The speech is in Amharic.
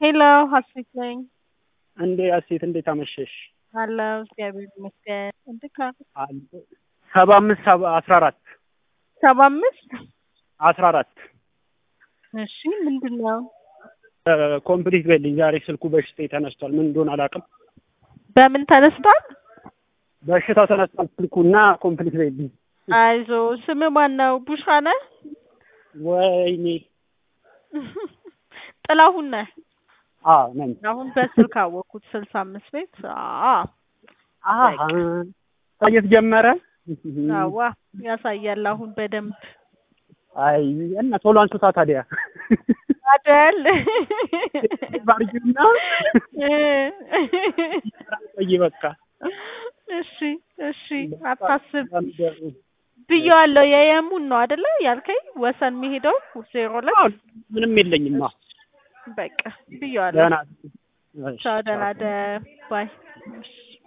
ሄሎ ሀሴት ነኝ። እንዴ አሴት እንዴት አመሸሽ? አለሁ እግዚአብሔር ይመስገን። እንዴት ነህ? ሰባ አምስት ሰባ አስራ አራት ሰባ አምስት አስራ አራት እሺ ምንድን ነው? ኮምፕሊት በልኝ። ዛሬ ስልኩ በሽታ ተነስቷል። ምን እንደሆነ አላውቅም። በምን ተነስቷል? በሽታው ተነስቷል ስልኩ እና ኮምፕሊት በልኝ። አይዞ ስም ማን ነው? ቡሻ ነህ? ወይኔ ጥላሁን ነህ? አዎ ነኝ። አሁን በስልክ አወቅኩት። ስልሳ አምስት ቤት አዎ አሀ ታየት ጀመረ። አዋ ያሳያል አሁን በደንብ አይ እና ቶሎ አንሱታ ታዲያ አደል ባርጅና ቆይ በቃ እሺ እሺ አታስብ ብዬዋለሁ። የየሙን ነው አደለ ያልከኝ ወሰን የሚሄደው ዜሮ ላይ ምንም የለኝማ። በቃ ብዬዋለሁ። ደህና ቻው ደህና ደር ባይ